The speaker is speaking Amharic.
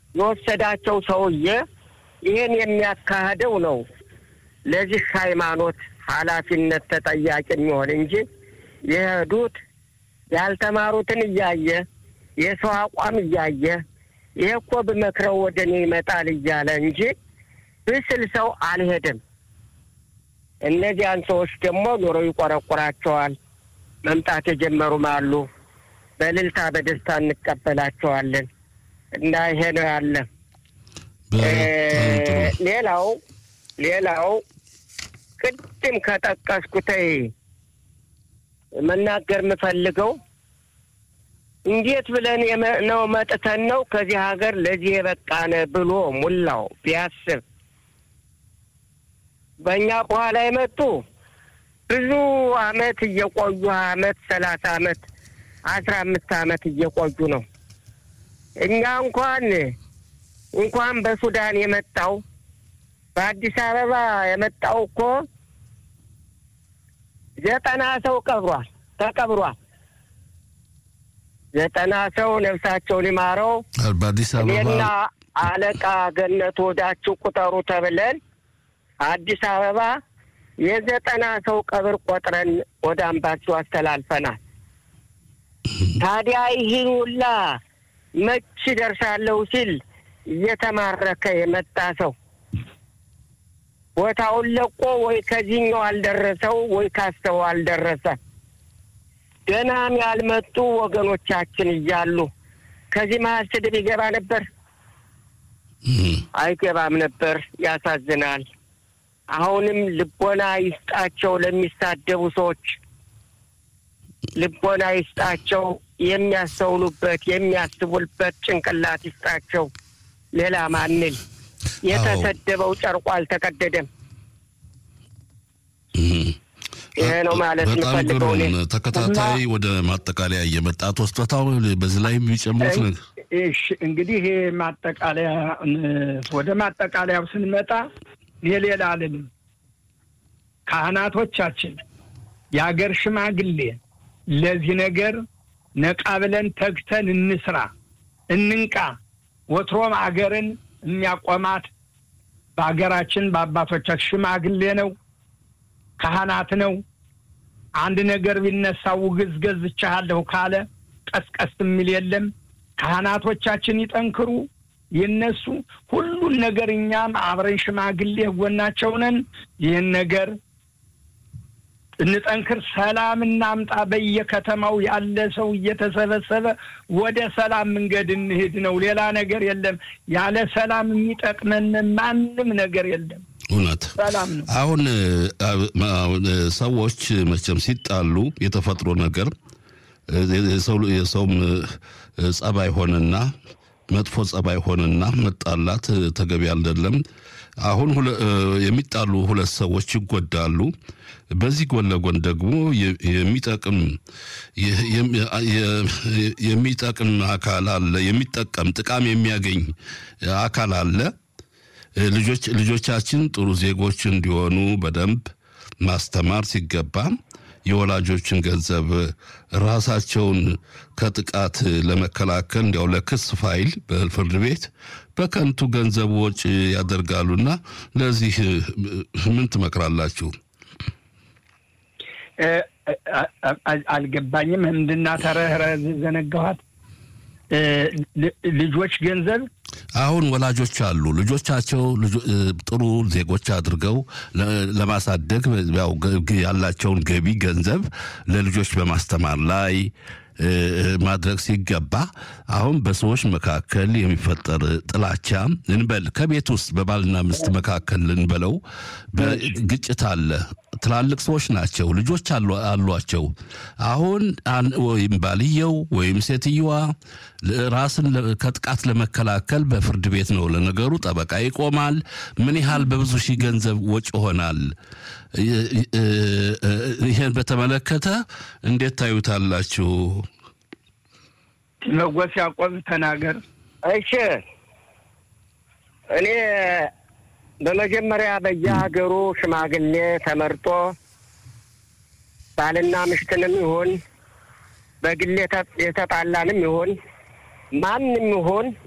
የወሰዳቸው ሰውዬ ይህን የሚያካሂደው ነው ለዚህ ሃይማኖት ኃላፊነት ተጠያቂ የሚሆን እንጂ የሄዱት ያልተማሩትን እያየ የሰው አቋም እያየ ይሄ እኮ ብመክረው ወደ እኔ ይመጣል እያለ እንጂ ብስል ሰው አልሄድም። እነዚያን ሰዎች ደግሞ ኑሮ ይቆረቁራቸዋል። መምጣት የጀመሩም አሉ። በእልልታ በደስታ እንቀበላቸዋለን እና ይሄ ነው ያለ። ሌላው ሌላው ቅድም ከጠቀስኩት መናገር የምፈልገው እንዴት ብለን ነው መጥተን ነው ከዚህ ሀገር ለዚህ የበቃነ ብሎ ሙላው ቢያስብ በእኛ በኋላ የመጡ ብዙ አመት እየቆዩ አመት ሰላሳ አመት አስራ አምስት አመት እየቆዩ ነው። እኛ እንኳን እንኳን በሱዳን የመጣው በአዲስ አበባ የመጣው እኮ ዘጠና ሰው ቀብሯል ተቀብሯል። ዘጠና ሰው ነፍሳቸውን ይማረው። በአዲስ አበባ እኔና አለቃ ገነት ወዳችሁ ቁጠሩ ተብለን አዲስ አበባ የዘጠና ሰው ቀብር ቆጥረን ወደ አምባሲው አስተላልፈናል። ታዲያ ይህን ሁላ መች ደርሳለሁ ሲል እየተማረከ የመጣ ሰው ቦታውን ለቆ ወይ ከዚህኛው አልደረሰው ወይ ካስተው አልደረሰ። ገናም ያልመጡ ወገኖቻችን እያሉ ከዚህ መሀል ስድብ ይገባ ነበር? አይገባም ነበር። ያሳዝናል። አሁንም ልቦና ይስጣቸው ለሚሳደቡ ሰዎች ልቦና ይስጣቸው። የሚያስተውሉበት የሚያስቡበት ጭንቅላት ይስጣቸው። ሌላ ማንል የተሰደበው ጨርቆ አልተቀደደም። ይሄ ነው ማለት በጣም የምፈልገው እኔ። ግሩም ተከታታይ ወደ ማጠቃለያ እየመጣ ተወስቶታው በዚህ ላይ የሚጨምሩት ነገር እሺ እንግዲህ ይሄ ማጠቃለያ ወደ ማጠቃለያው ስንመጣ የሌላ አልልም። ካህናቶቻችን፣ የአገር ሽማግሌ ለዚህ ነገር ነቃ ብለን ተግተን እንስራ፣ እንንቃ። ወትሮም አገርን የሚያቆማት በአገራችን በአባቶቻችን ሽማግሌ ነው፣ ካህናት ነው። አንድ ነገር ቢነሳ ውግዝ ገዝቻለሁ ካለ ቀስቀስ የሚል የለም። ካህናቶቻችን ይጠንክሩ፣ ይነሱ። ሁሉን ነገር እኛም አብረን ሽማግሌ ጎናቸው ነን። ይህን ነገር እንጠንክር፣ ሰላም እናምጣ። በየከተማው ያለ ሰው እየተሰበሰበ ወደ ሰላም መንገድ እንሂድ ነው። ሌላ ነገር የለም። ያለ ሰላም የሚጠቅመን ማንም ነገር የለም። እውነት ሰላም ነው። አሁን አሁን ሰዎች መቼም ሲጣሉ የተፈጥሮ ነገር የሰው- የሰውም ጸባይ ሆነና መጥፎ ጸባይ ሆነና መጣላት ተገቢ አይደለም። አሁን ሁለ- የሚጣሉ ሁለት ሰዎች ይጎዳሉ። በዚህ ጎን ለጎን ደግሞ የ- የሚጠቅም የ- የ- የሚጠቅም አካል አለ። የሚጠቀም ጥቃም የሚያገኝ አካል አለ። ልጆች ልጆቻችን ጥሩ ዜጎች እንዲሆኑ በደንብ ማስተማር ሲገባ የወላጆችን ገንዘብ ራሳቸውን ከጥቃት ለመከላከል እንዲያው ለክስ ፋይል በፍርድ ቤት በከንቱ ገንዘብ ወጪ ያደርጋሉና ለዚህ ምን ትመክራላችሁ? እ- አ- አ- አልገባኝም። እንድናተረህረ ዘነጋኋት። እ፣ ል- ልጆች ገንዘብ አሁን ወላጆች አሉ ልጆቻቸው ልጆ- እ፣ ጥሩ ዜጎች አድርገው ለ- ለማሳደግ ያው ገ- ያላቸውን ገቢ ገንዘብ ለልጆች በማስተማር ላይ እ፣ ማድረግ ሲገባ አሁን በሰዎች መካከል የሚፈጠር ጥላቻ እንበል ከቤት ውስጥ በባልና ሚስት መካከል እንበለው ግጭት አለ። ትላልቅ ሰዎች ናቸው፣ ልጆች አሉ- አሏቸው። አሁን አን- ወይም ባልየው ወይም ሴትየዋ ለ- ራስን ለ- ከጥቃት ለመከላከል በፍርድ ቤት ነው ለነገሩ ጠበቃ ይቆማል። ምን ያህል በብዙ ሺህ ገንዘብ ወጪ ይሆናል። ይ- ይ- እ- እ- ይሄን በተመለከተ እንዴት ታዩታላችሁ? መጎስ ያዕቆብ ተናገር። እሺ እኔ በመጀመሪያ በየሀገሩ ሽማግሌ ተመርጦ ባልና ምሽትንም ይሁን በግል የተ- የተጣላንም ይሁን ማንም ይሁን